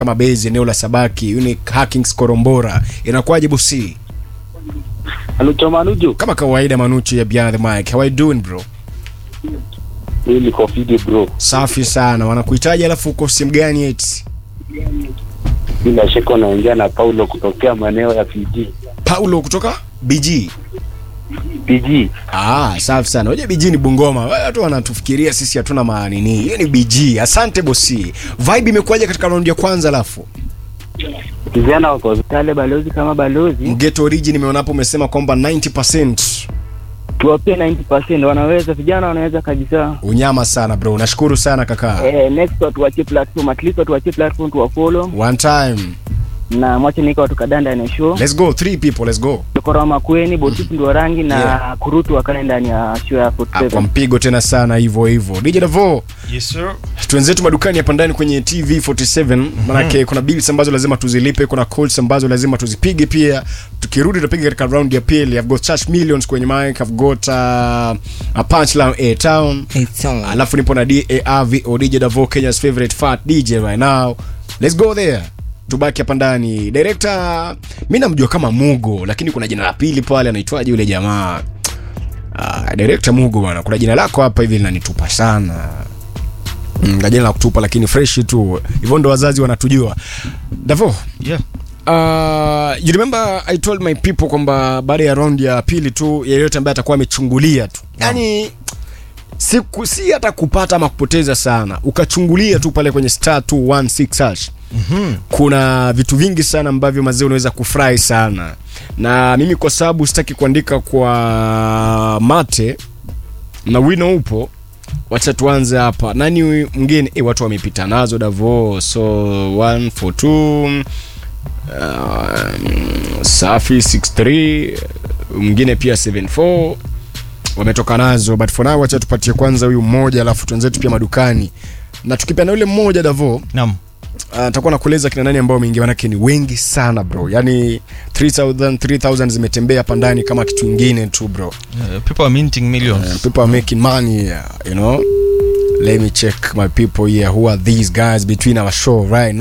kama base eneo la Sabaki Unique Hackings Korombora inakuwaje bosi Anucho Manujo, kama kawaida Manuchu ya Beyond the Mic how are you doing bro hii ni Kofidi bro. safi sana wanakuhitaji alafu uko simu gani eti Bila shaka unaongea na Paulo kutokea maeneo ya PG. Paulo kutoka BG PG. Ah, safi sana. Unajua BG ni Bungoma. Watu wanatufikiria sisi hatuna maanini. Hiyo ni BG. Asante bosi. Vibe imekuwaje katika raundi ya kwanza alafu? Vijana wako Tale balozi kama balozi Mgeto Origin nimeona hapo umesema kwamba 90% tuwapie 90% wanaweza, vijana wanaweza kabisa. unyama sana bro. Nashukuru sana kaka. Eh, next watuachie platform, at least watuachie platform tuwafollow One time. na mwache nika watu kadhaa ndani ya show. Let's go. Three people. Let's go. Dokora Makweni, Botifu ndio rangi na Yeah. Kurutu wakae ndani ya show ya Ah, Kwa 47. mpigo tena sana hivyo hivyo. DJ Davo, Yes sir. twenzetu madukani hapa ndani kwenye TV 47 manake kuna bills ambazo lazima tuzilipe, kuna calls ambazo lazima tuzipige pia. Tukirudi tutapiga katika round ya pili. I've got Church Millions kwenye mic, I've got uh, a punchline A Town. Alafu nipo na DARVO DJ Davo Kenya's favorite fat DJ right now. Let's go there. Tubaki hapa ndani. Director mimi namjua kama Mugo, lakini kuna jina la pili pale anaitwaje yule jamaa? Ah, director Mugo bwana. Kuna jina lako hapa hivi linanitupa sana. Mm, na jina la kutupa lakini fresh tu. Hivyo ndo wazazi wanatujua. Davo, Yeah. Uh, you remember I told my people kwamba baada ya round ya pili tu yeyote ambaye atakuwa amechungulia tu yani siku si hata kupata ama kupoteza sana ukachungulia tu pale kwenye star 216 hash Mhm. kuna vitu vingi sana ambavyo mazee unaweza kufurahi sana na mimi kwa sababu sitaki kuandika kwa mate na wino upo wacha tuanze hapa nani huyu mwingine e, watu wamepita nazo davo so 1 for 2 um, safi 63 mwingine pia 74 wametoka nazo but for now wacha tupatie kwanza huyu mmoja alafu tuenzetu pia madukani na tukipeana yule mmoja davo Naam. atakuwa nakueleza kina nani ambao wameingia manake ni wengi sana bro yani 3000 3000 zimetembea hapa ndani kama kitu ingine tu bro Uh, people are minting millions. uh, people are making money here, you know let me check my people here who are these guys between our show right now